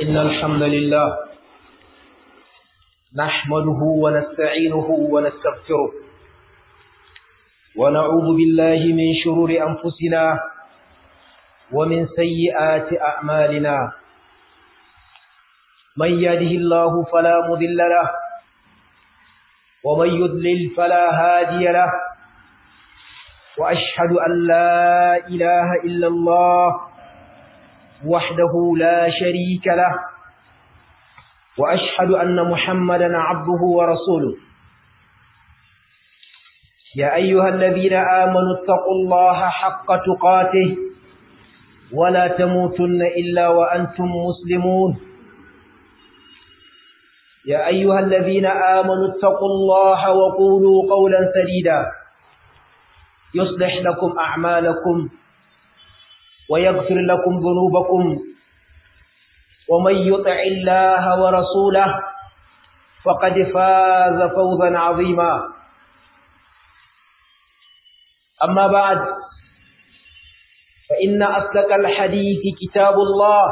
إن الحمد لله نحمده ونستعينه ونستغفره ونعوذ بالله من شرور أنفسنا ومن سيئات أعمالنا من يهده الله فلا مضل له ومن يضلل فلا هادي له وأشهد أن لا إله إلا الله وحده لا شريك له وأشهد أن محمدا عبده ورسوله يا أيها الذين آمنوا اتقوا الله حق تقاته ولا تموتن إلا وأنتم مسلمون يا أيها الذين آمنوا اتقوا الله وقولوا قولا سديدا يصلح لكم أعمالكم ويغفر لكم ذنوبكم ومن يطع الله ورسوله فقد فاز فوزا عظيما أما بعد فإن أصدق الحديث كتاب الله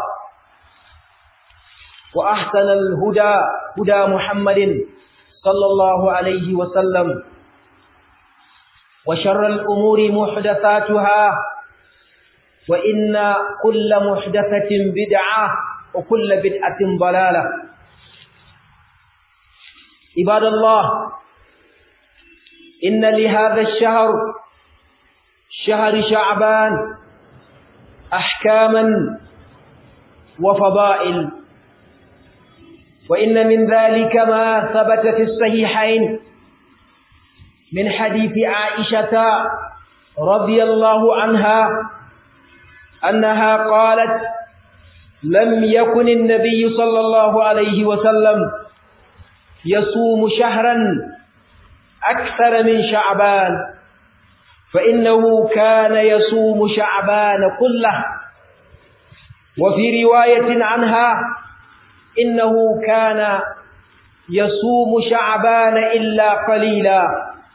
وأحسن الهدى هدى محمد صلى الله عليه وسلم وشر الأمور محدثاتها وإن كل محدثة بدعة وكل بدعة ضلالة عباد الله إن لهذا الشهر شهر شعبان أحكاما وفضائل وإن من ذلك ما ثبت في الصحيحين من حديث عائشة رضي الله عنها أنها قالت لم يكن النبي صلى الله عليه وسلم يصوم شهرا أكثر من شعبان فإنه كان يصوم شعبان كله وفي رواية عنها إنه كان يصوم شعبان إلا قليلا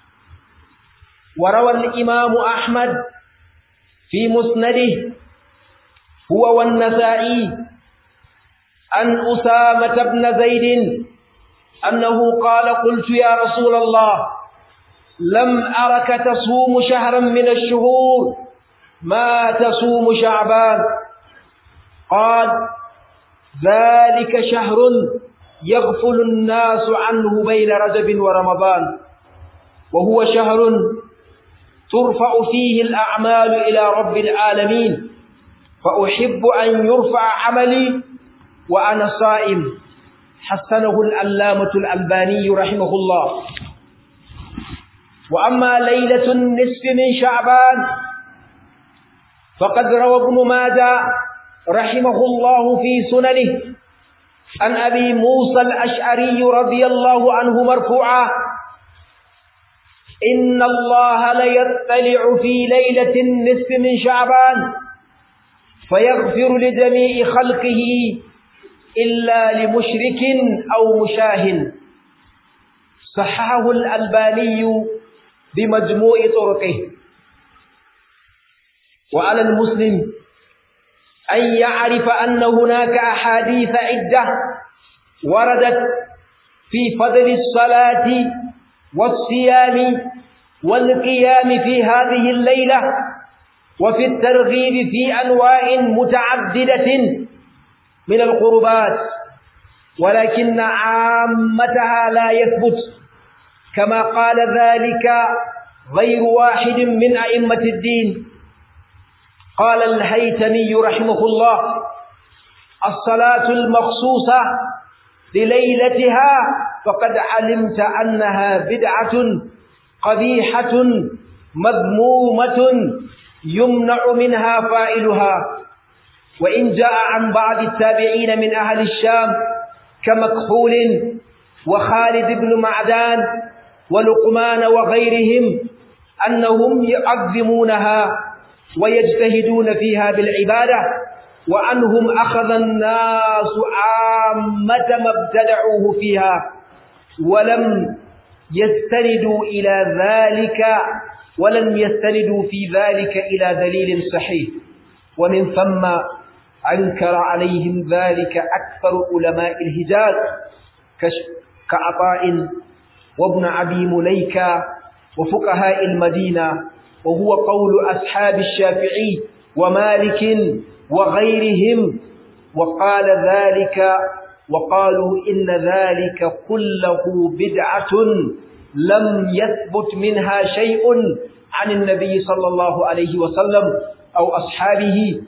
وروى الإمام أحمد في مسنده هو والنسائي عن أسامة بن زيد أنه قال قلت يا رسول الله لم أرك تصوم شهرا من الشهور ما تصوم شعبان قال ذلك شهر يغفل الناس عنه بين رجب ورمضان وهو شهر ترفع فيه الأعمال إلى رب العالمين فأحب أن يرفع عملي وأنا صائم حسنه الألامة الألباني رحمه الله وأما ليلة النصف من شعبان فقد روى ابن ماجه رحمه الله في سننه عن أبي موسى الأشعري رضي الله عنه مرفوعا إن الله ليطلع في ليلة النصف من شعبان فيغفر لجميع خلقه إلا لمشرك أو مشاه صححه الألباني بمجموع طرقه وعلى المسلم أن يعرف أن هناك أحاديث عدة وردت في فضل الصلاة والصيام والقيام في هذه الليلة وفي الترغيب في أنواع متعددة من القربات ولكن عامتها لا يثبت كما قال ذلك غير واحد من أئمة الدين قال الهيتمي رحمه الله الصلاة المخصوصة لليلتها فقد علمت أنها بدعة قبيحة مذمومة يمنع منها فائلها وإن جاء عن بعض التابعين من أهل الشام كمكحول وخالد بن معدان ولقمان وغيرهم أنهم يعظمونها ويجتهدون فيها بالعبادة وأنهم أخذ الناس عامة ما ابتدعوه فيها ولم يستندوا إلى ذلك ولم يستندوا في ذلك إلى دليل صحيح ومن ثم أنكر عليهم ذلك أكثر علماء الحجاز كعطاء وابن أبي مليكة وفقهاء المدينة وهو قول أصحاب الشافعي ومالك وغيرهم وقال ذلك وقالوا إن ذلك كله بدعة لم يثبت منها شيء عن النبي صلى الله عليه وسلم أو أصحابه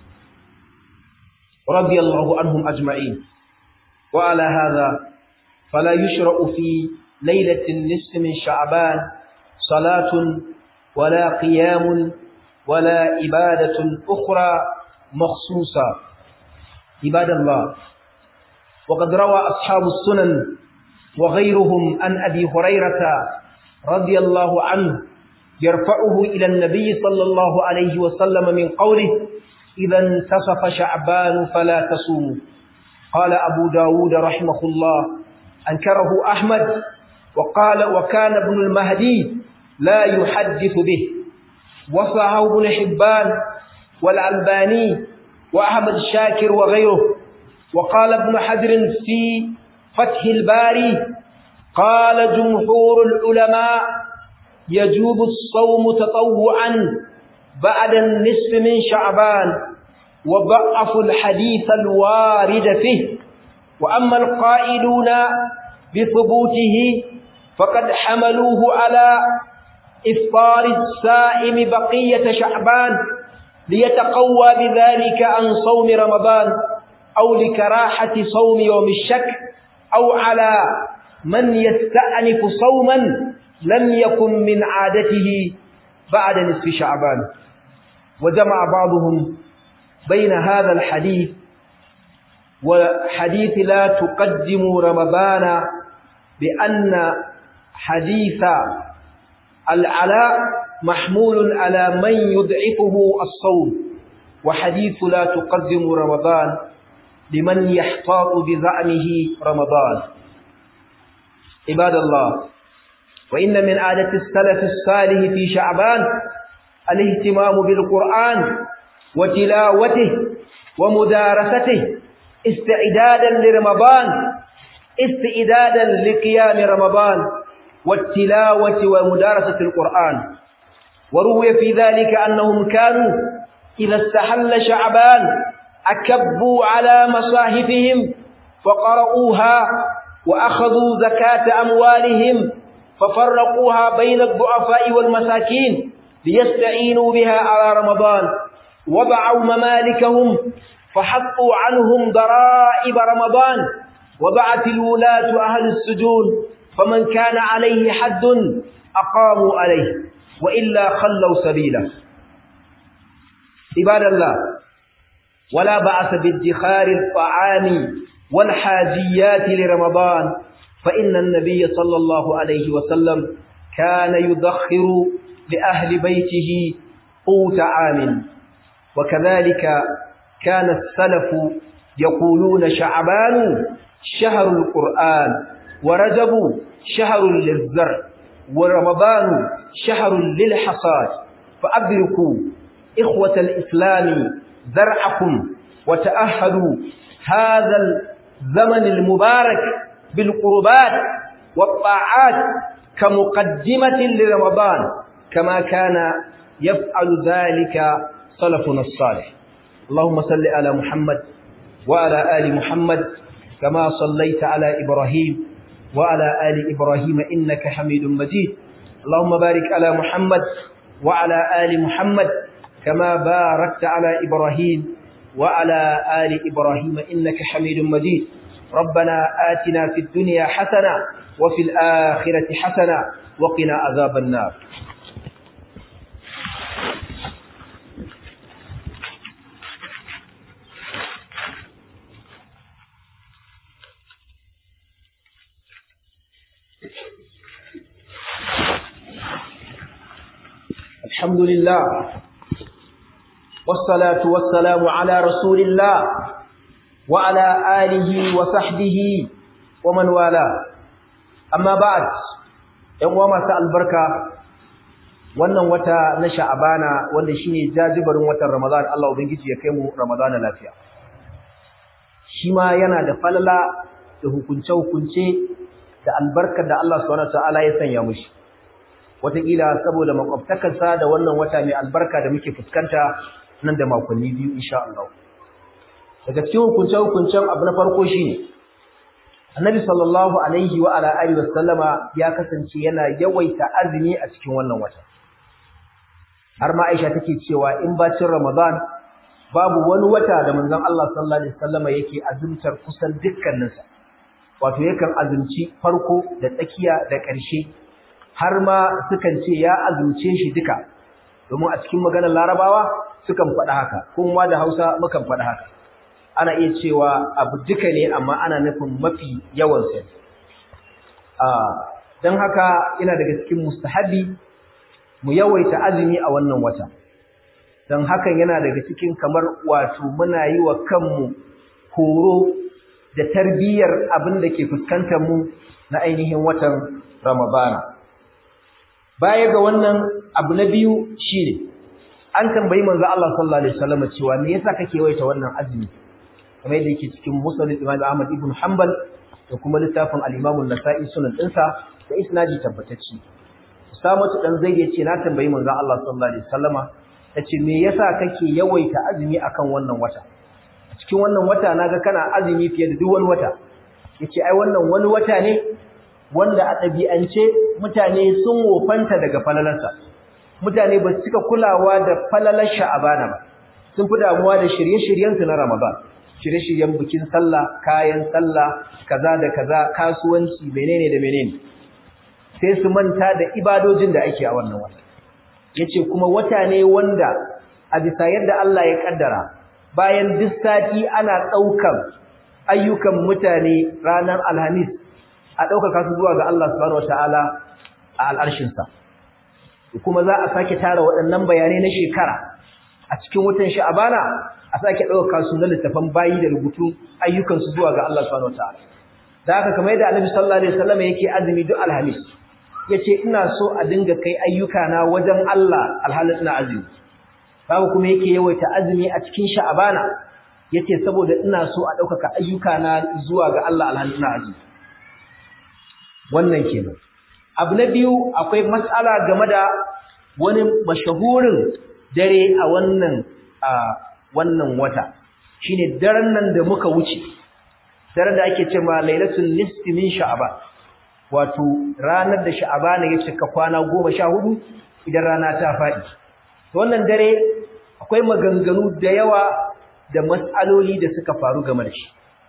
رضي الله عنهم أجمعين وعلى هذا فلا يشرع في ليلة النصف من شعبان صلاة ولا قيام ولا عبادة أخرى مخصوصة عباد الله وقد روى أصحاب السنن وغيرهم عن أبي هريرة رضي الله عنه يرفعه إلى النبي صلى الله عليه وسلم من قوله إذا انتصف شعبان فلا تصوموا قال أبو داود رحمه الله أنكره أحمد وقال وكان ابن المهدي لا يحدث به وصحه ابن حبان والألباني وأحمد الشاكر وغيره وقال ابن حجر في فتح الباري قال جمهور العلماء يجوب الصوم تطوعا بعد النصف من شعبان وضعفوا الحديث الوارد فيه وأما القائلون بثبوته فقد حملوه على إفطار السائم بقية شعبان ليتقوى بذلك عن صوم رمضان أو لكراحة صوم يوم الشك أو على من يستأنف صوما لم يكن من عادته بعد نصف شعبان وجمع بعضهم بين هذا الحديث وحديث لا تقدموا رمضان بأن حديث العلاء محمول على من يضعفه الصوم وحديث لا تقدموا رمضان لمن يحتاط بزعمه رمضان عباد الله وإن من عادة السلف الصالح في شعبان الاهتمام بالقرآن وتلاوته ومدارسته استعدادا لرمضان استعدادا لقيام رمضان والتلاوة ومدارسة القرآن وروي في ذلك أنهم كانوا إذا استحل شعبان أكبوا على مصاحفهم فقرؤوها وأخذوا زكاة أموالهم ففرقوها بين الضعفاء والمساكين ليستعينوا بها على رمضان وضعوا ممالكهم فحطوا عنهم ضرائب رمضان وبعت الولاة أهل السجون فمن كان عليه حد أقاموا عليه وإلا خلوا سبيله عباد الله ولا بأس بادخار الطعام والحاجيات لرمضان فإن النبي صلى الله عليه وسلم كان يدخر لأهل بيته قوت عام وكذلك كان السلف يقولون شعبان شهر القرآن ورجب شهر للزرع ورمضان شهر للحصاد فأدركوا إخوة الإسلام زرعكم وتأهلوا هذا الزمن المبارك بالقربات والطاعات كمقدمة لرمضان كما كان يفعل ذلك سلفنا الصالح اللهم صل على محمد وعلى آل محمد كما صليت على إبراهيم وعلى آل إبراهيم إنك حميد مجيد اللهم بارك على محمد وعلى آل محمد كما باركت على إبراهيم وعلى آل إبراهيم إنك حميد مجيد ربنا آتنا في الدنيا حسنة وفي الآخرة حسنة وقنا عذاب النار الحمد لله والصلاة والسلام على رسول الله وعلى آله وصحبه ومن والاه أما بعد ‘yan uwa masu albarka wannan wata na sha'abana wanda shine jajibarin watan ramadan Allah ubangiji ya kai mu ramadana lafiya shi ma yana da falala da hukunce hukunce da albarkar da Allah subhanahu wataala ya sanya mushi wataƙila saboda makwabtakarsa da wannan wata mai albarka da muke fuskanta nan da makonni biyu insha Allah daga cikin hukunce hukuncen abu na farko shine Annabi sallallahu alaihi wa ala alihi wa sallama ya kasance yana yawaita azumi a cikin wannan wata har ma Aisha take cewa in bacin Ramadan babu wani wata da manzon Allah sallallahu alaihi wasallama yake azumtar kusan dukkaninsa wato yakan azumci farko da tsakiya da ƙarshe har ma sukan ce ya azumce shi duka domin a cikin maganar Larabawa sukan faɗa haka kuma da Hausa mukan faɗa haka ana iya cewa abu duka ne amma ana nufin mafi yawan sa don haka yana daga cikin mustahabi mu yawaita azumi a wannan wata don hakan yana daga cikin kamar wato muna yi wa kanmu horo da tarbiyyar abin da ke fuskantar mu na ainihin watan ramadana baya ga wannan abu na biyu shine an tambayi manzo Allah sallallahu alaihi wasallam cewa me yasa kake yawaita wannan azumi kamar yadda yake cikin musnad Imam Ahmad ibn Hanbal da kuma littafin al-Imam an-Nasa'i sunan dinsa da isnadi tabbatacci Usamatu dan Zaid yace na tambayi manzon Allah sallallahu alaihi wasallama yace me yasa kake yawaita azumi akan wannan wata cikin wannan wata naga kana azumi fiye da duk wani wata yace ai wannan wani wata ne wanda a ɗabi'ance mutane sun wofanta daga falalarsa mutane ba su cika kulawa da falalar sha'abana ba sun fi damuwa da shirye-shiryensu na Ramadan shirye-shiryen bikin sallah kayan sallah kaza da kaza kasuwanci menene da menene sai su manta da ibadojin da ake a wannan wata yace kuma wata ne wanda a bisa yadda Allah ya kaddara bayan duk sati ana daukan ayyukan mutane ranar alhamis a daukaka su zuwa ga Allah subhanahu wataala a al'arshin sa kuma za a sake tara waɗannan bayanai na shekara a cikin watan sha'abana a sake ɗauka su na littafan bayi da rubutu ayyukansu zuwa ga Allah subhanahu wataala da haka kamar yadda Annabi sallallahu alaihi wasallam yake azumi duk alhamis yace ina so a dinga kai ayyuka na wajen Allah alhalin ina azumi babu kuma yake yawaita azumi a cikin sha'abana yace saboda ina so a ɗaukaka ayyuka na zuwa ga Allah alhalin ina azumi wannan kenan abu na biyu akwai mas'ala game da wani mashahurin dare a wannan a wannan wata shine daren nan da muka wuce daren da ake cewa lailatul nisfi min sha'ban wato ranar da sha'ban ya cika kwana 14 idan rana ta fadi to wannan dare akwai maganganu da yawa da mas'aloli da suka faru game da shi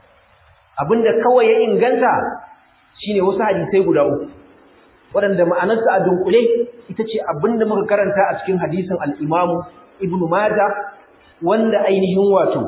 abinda kawai ya inganta shine wasu hadisai guda uku waɗanda ma'anarsa a dunkule ita ce abinda muka karanta a cikin hadisin al-Imam Ibn Majah wanda ainihin wato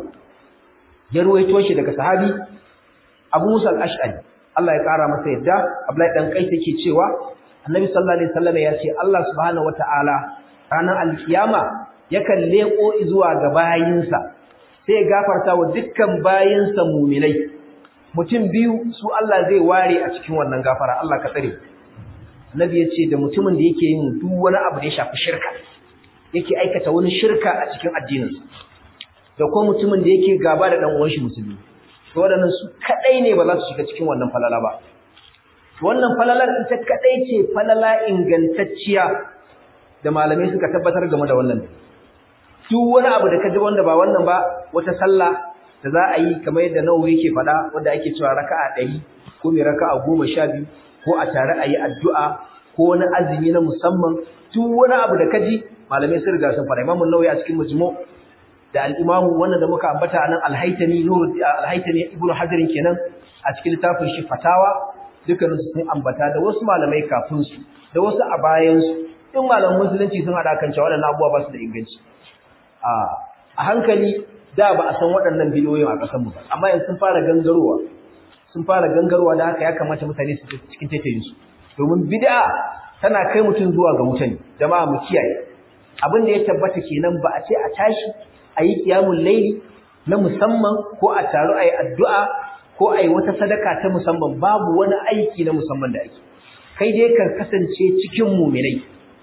ya ruwaito shi daga sahabi Abu Musa al-Ash'ari Allah ya kara masa yadda Abdullahi dan Qais yake cewa Annabi sallallahu alaihi wasallam ya ce Allah subhanahu wataala ranar al-kiyama yakan leko zuwa ga bayinsa sai ya gafarta wa dukkan bayinsa mu'minai mutum biyu su Allah zai ware a cikin wannan gafara Allah ka tsare Nabi ya ce da mutumin da yake yin duk wani abu da ya shafi shirka yake aikata wani shirka a cikin addininsa da kuma mutumin da yake gaba da dan uwan shi musulmi to wadannan su kadai ne ba za su shiga cikin wannan falala ba wannan falalar ita kadai ce falala ingantacciya da malamai suka tabbatar game da wannan duk wani abu da kaji wanda ba wannan ba wata sallah da za a yi kamar yadda Nawawi yake faɗa wanda ake cewa raka'a 100 ko mai raka'a 12 ko a tare a yi addu'a ko wani azumi na musamman duk wani abu da kaji malamai sun riga sun fara imamu nawawi a cikin majmu da al-imamu wannan da muka ambata anan al-haytami nur al-haytami ibn hajar kenan a cikin littafin shi fatawa dukkanin su sun ambata da wasu malamai kafin su da wasu a bayan su in malaman musulunci sun hada kan cewa waɗannan abubuwa ba su da inganci a a hankali da ba a san waɗannan bidiyoyin a ƙasar mu ba amma yanzu sun fara gangarowa sun fara gangarowa da haka ya kamata mutane su cikin taitayin su domin bid'a tana kai mutum zuwa ga wuta ne jama'a mu kiyaye abin da ya tabbata kenan ba a ce a tashi a yi qiyamul layli na musamman ko a taru a yi addu'a ko a yi wata sadaka ta musamman babu wani aiki na musamman da ake kai dai kan kasance cikin muminai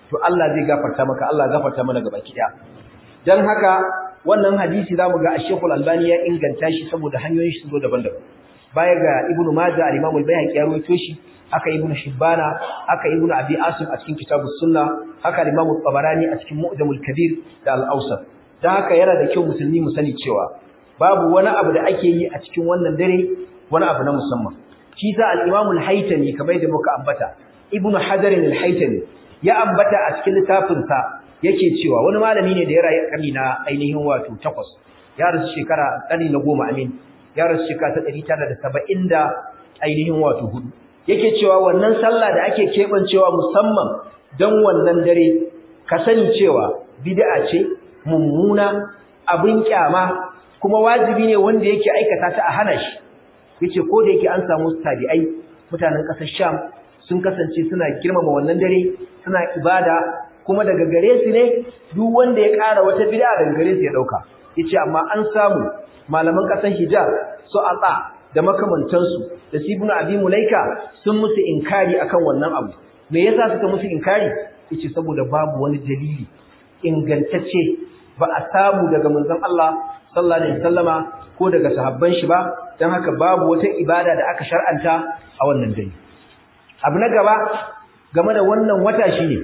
to Allah zai gafarta maka Allah gafarta mana gaba ki dan haka wannan hadisi zamu ga Sheikh Al-Albani ya inganta shi saboda hanyoyin shi zo daban-daban baya ga Ibn Majah al-Imam al-Baihaqi ya rawaito shi haka Ibn Hibbana haka Ibn Abi Asim a cikin Kitabus Sunnah haka Imam Tabarani a cikin Mu'jamul Kabir da Al-Awsat dan haka yana da kyau musulmi mu sani cewa babu wani abu da ake yi a cikin wannan dare wani abu na musamman shi sa al-Imam al-Haytami kamar da muka ambata Ibn Hajar al-Haytami ya ambata a cikin littafinsa yake cewa wani malami ne da ya rayu karni na ainihin wato 8 ya rasu shekara karni na 10 amin ya rasu shekara ta 970 da ainihin wato hudu yake cewa wannan sallah da ake kebancewa musamman dan wannan dare ka sani cewa bid'a ce mummuna abin kyama kuma wajibi ne wanda yake aikata ta a hana shi yace ko da yake an samu tabi'ai mutanen kasar Sham sun kasance suna girmama wannan dare suna ibada kuma daga gare su ne duk wanda ya ƙara wata bid'a daga gare su ya dauka yace amma an samu malaman kasar Hijaz su atsa da makamantansu da Ibn Abi Mulaika sun musu inkari akan wannan abu me yasa suka musu inkari yace saboda babu wani dalili ingantacce ba a samu daga manzon Allah sallallahu alaihi wasallama ko daga sahabban shi ba dan haka babu wata ibada da aka shar'anta a wannan dare abu na gaba game da wannan wata shine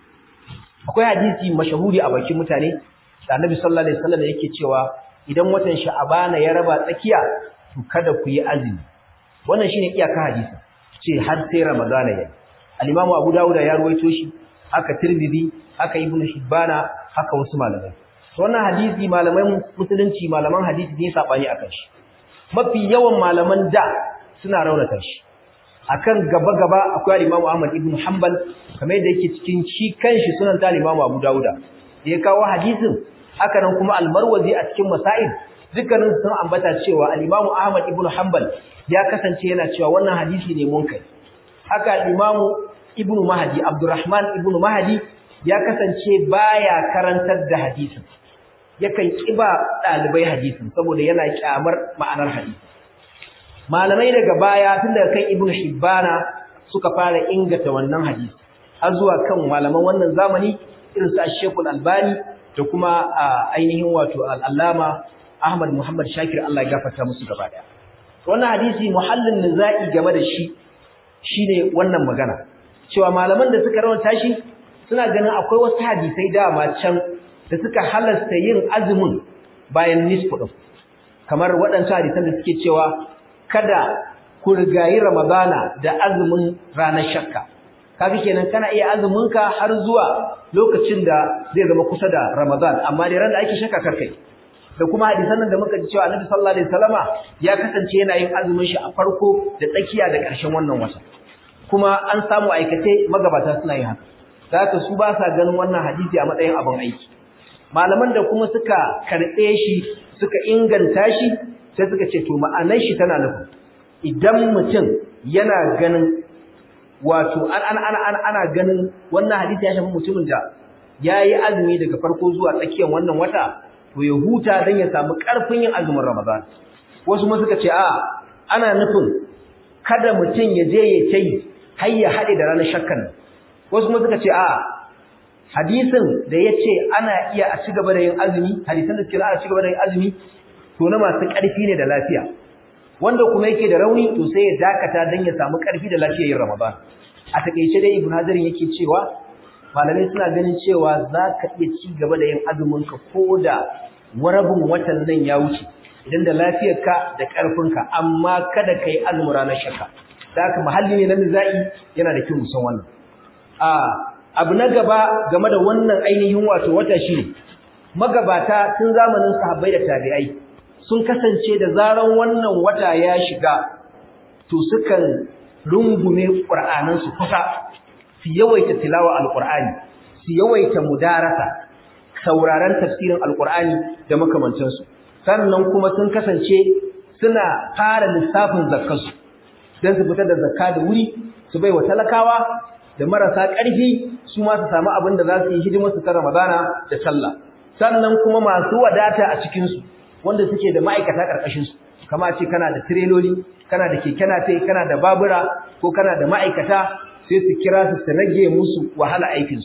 akwai hadisi mashahuri a bakin mutane da Annabi sallallahu alaihi wasallam yake cewa idan watan Sha'abana ya raba tsakiya to kada ku yi azumi wannan shine iyaka hadisi ce har sai Ramadana ya al-Imam Abu Dawud ya ruwaito shi haka Tirmidhi haka Ibn Hibbana haka wasu malamai wannan hadisi malaman musulunci malaman hadisi ne sabani akan shi mafi yawan malaman da suna raunata shi akan gaba-gaba akwai Imam Ahmad ibn Hanbal kamar yadda yake cikin shi kanshi sunan ta Imam Abu Dawuda da ya kawo hadisin haka nan kuma Al-Marwazi a cikin Masail dukkanin sun ambata cewa Al-Imam Ahmad ibn Hanbal ya kasance yana cewa wannan hadisi ne munkari haka Imam Ibn Mahdi Abdurrahman ibn Mahdi ya kasance baya karantar da hadisin yakan kiba dalibai hadisin saboda yana kyamar ma'anar hadisi malamai daga baya tun daga kan ibnu hibbana suka fara ingata wannan hadisi har zuwa kan malaman wannan zamani irin su Sheikh Al-Albani da kuma ainihin wato Al-Allama Ahmad Muhammad Shakir Allah ya gafarta musu gaba daya wannan hadisi muhallin nizai game da shi shine wannan magana cewa malaman da suka rawanta shi suna ganin akwai wasu hadisai dama can da suka halasta yin azumin bayan nisfu din kamar waɗancan hadisan da suke cewa kada ku rigayi Ramadana da azumin ranar shakka kaga kenan kana iya azumin ka har zuwa lokacin da zai zama kusa da Ramadan amma da ran da ake shakka karkai da kuma hadisan nan da muka ji cewa Annabi sallallahu alaihi wasallama ya kasance yana yin azumin shi a farko da tsakiya da ƙarshen wannan wata kuma an samu aikace magabata suna yin haka zaka su ba sa ganin wannan hadisi a matsayin abin aiki malaman da kuma suka karɓe shi suka inganta shi sai suka ce to ma'anar shi tana nufin idan mutum yana ganin wato an an an ana ganin wannan hadisi ya shafi mutumin da yayi azumi daga farko zuwa tsakiyar wannan wata to ya huta dan ya samu karfin yin azumin Ramadan wasu ma suka ce a ana nufin kada mutum ya je ya tai har ya hade da ranar shakkan wasu ma suka ce a hadisin da yace ana iya a cigaba da yin azumi hadisan da suke ana cigaba da yin azumi to na masu ƙarfi ne da lafiya wanda kuma yake da rauni to sai ya dakata dan ya samu ƙarfi da lafiyar yin Ramadan a takeice dai Ibn Hajar yake cewa malamai suna ganin cewa zaka iya ci gaba da yin azumin ka koda warabin watan nan ya wuce idan da lafiyarka da ƙarfinka amma kada kai azumin ranar shakka da haka mahalli ne na nizai yana da kyau musan wannan a abu na gaba game da wannan ainihin wato wata shine magabata tun zamanin sahabbai da tabi'ai sun kasance da zaran wannan wata ya shiga to sukan rungume qur'anan su kusa su yawaita tilawa alqur'ani su yawaita mudarasa sauraron tafsirin alqur'ani da makamantansu sannan kuma sun kasance suna fara lissafin zakkansu dan su fitar da zakka da wuri su bai wa talakawa da marasa ƙarfi su ma su samu abin da za su yi hidimar su ta Ramadana da sallah sannan kuma masu wadata a cikin su wanda suke da ma'aikata karkashin su kama ce kana da tireloli kana da keke nafe kana da babura ko kana da ma'aikata sai su kira su su rage musu wahala aikin su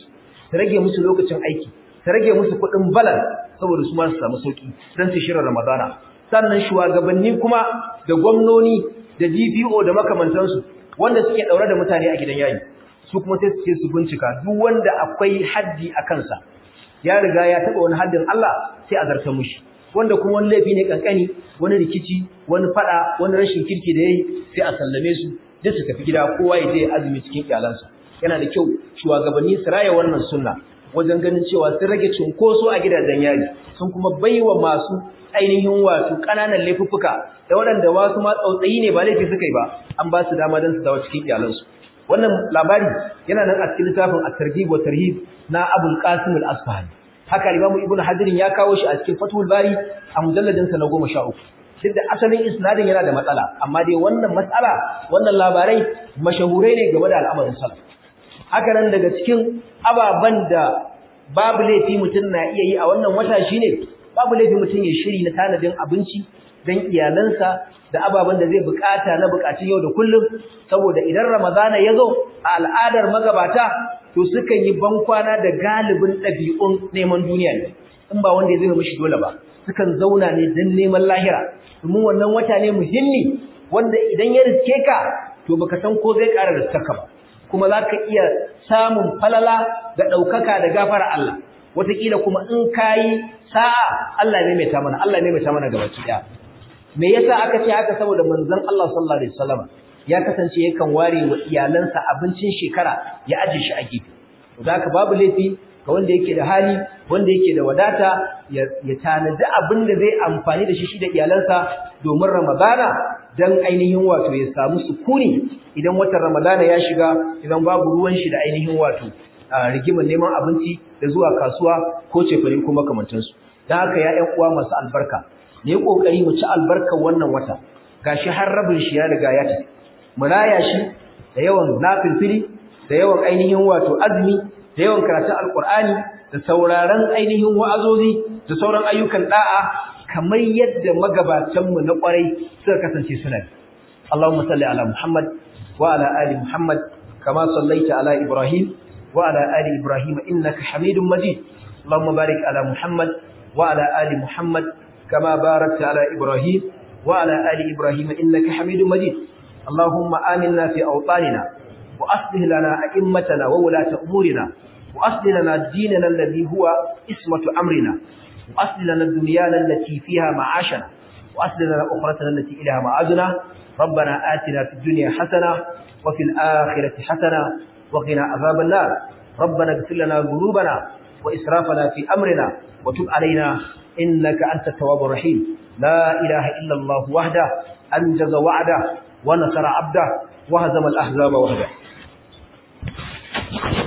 ta rage musu lokacin aiki ta rage musu kuɗin balan saboda su ma su samu sauki dan su shirin ramadana sannan shugabanni kuma da gwamnoni da DPO da makamantansu wanda suke daure da mutane a gidan yayi su kuma sai su ce su bincika duk wanda akwai haddi a kansa ya riga ya taba wani haddin Allah sai a zartar mushi wanda kuma wani laifi ne kankani wani rikici wani fada wani rashin kirki da yayi sai a sallame su duk su tafi gida kowa ya je azumi cikin iyalansa yana da kyau shugabanni su raya wannan sunna wajen ganin cewa sun rage cunkoso a gidajen yari sun kuma baiwa masu ainihin wato ƙananan laifuffuka da waɗanda wasu ma tsautsayi ne ba laifi suka yi ba an ba su dama don su dawo cikin iyalansu wannan labari yana nan a cikin littafin at-targhib wa tarhib na Abul Qasim al-Asfahani haka Imam Ibn Hajar ya kawo shi a cikin Fathul Bari a mujalladin sa na 13 duk da asalin isnadin yana da matsala amma dai wannan matsala wannan labarai mashahurai ne game da al'amarin salaf haka nan daga cikin ababan da babu laifi mutum na iya yi a wannan wata shine babu laifi mutum ya shiri na tanadin abinci dan iyalansa da ababen da zai bukata na bukatun yau da kullum saboda idan ramadana ya zo a al'adar magabata to sukan yi bankwana da galibin ɗabi'un neman duniya ne in ba wanda ya zai mishi dole ba sukan zauna ne don neman lahira domin wannan wata ne muhimmi wanda idan ya riske ka to baka san ko zai ƙara riskarka ba kuma za ka iya samun falala da ɗaukaka da gafara Allah wataƙila kuma in ka yi sa'a Allah ne mai ta mana Allah ne mai ta mana gabaki ɗaya me yasa aka ce haka saboda manzon Allah sallallahu alaihi wasallam ya kasance yakan ware wa iyalansa abincin shekara ya aje shi a gefe zaka babu laifi ga wanda yake da hali wanda yake da wadata ya tanaji abin da zai amfani da shi shi da iyalansa domin Ramadana dan ainihin wato ya samu sukuni idan watan Ramadana ya shiga idan babu ruwan shi da ainihin wato rigimar neman abinci da zuwa kasuwa ko cefane ko makamantansu dan haka ya ƴan uwa masu albarka ne kokari mu ci albarkar wannan wata gashi har rabin shi ya riga ya tafi mu raya shi da yawan nafilfili da yawan ainihin wato azumi da yawan karatun alqur'ani da sauraron ainihin wa'azozi da sauran ayyukan da'a kamar yadda magabatan mu na kwarai suka kasance suna Allahumma salli ala Muhammad wa ala ali Muhammad kama sallaita ala Ibrahim wa ala ali Ibrahim innaka Hamidum Majid Allahumma barik ala Muhammad wa ala ali Muhammad كما باركت على إبراهيم وعلى آل إبراهيم إنك حميد مجيد اللهم آمنا في أوطاننا وأصلح لنا أئمتنا وولاة أمورنا وأصلح لنا ديننا الذي هو اسمة أمرنا وأصلح لنا دنيانا التي فيها معاشنا وأصلح لنا أخرتنا التي إليها معادنا ربنا آتنا في الدنيا حسنة وفي الآخرة حسنة وقنا عذاب النار ربنا اغفر لنا ذنوبنا وإسرافنا في أمرنا وتب علينا إنك أنت التواب الرحيم لا إله إلا الله وحده أنجز وعده ونصر عبده وهزم الأحزاب وحده